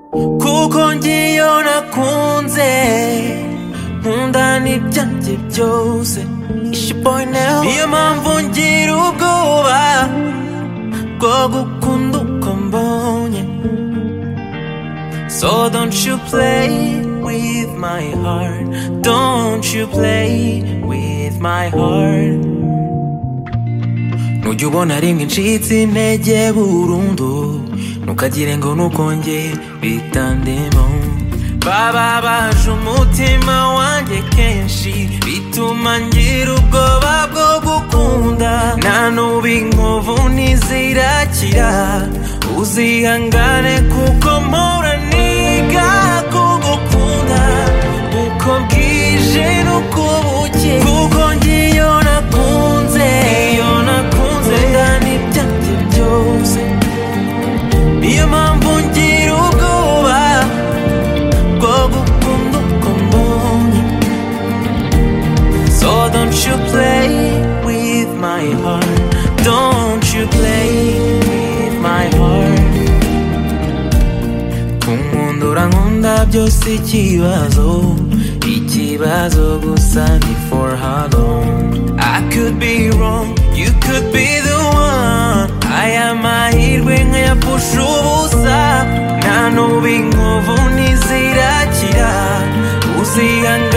kuko ngiye nakunze nkunda n'ibyanjye byose niyo mpamvu ngira ubwoba bwo gukunda uko mbonye So don't you play with my heart Don't you play with my heart Nujya ubona rimwe ncitse intege burundu Ntukagire ngo nukongere bitandemo Baba baje umutima wanjye kenshi Bituma ngira ubwoba bwo gukunda Na n'ubu inkovu ntizirakira Uzihangane kuko mpora niga kugukunda Uko bwije n'uko buke Kuko ngiyo nakunze Iyo nakunze Ndani byanjye byose niyo mpamvu ngira ubwoba bwo gukunda uko mbonye So don't you play with my heart Don't you play with my heart Kunkundura nkunda byose ikibazo Ikibazo gusa ni for how long I could be wrong, you could be the one Aya mahirwe nkayapfusha ubusa Nta n'ubu inkovu ntizirakira Uzihangane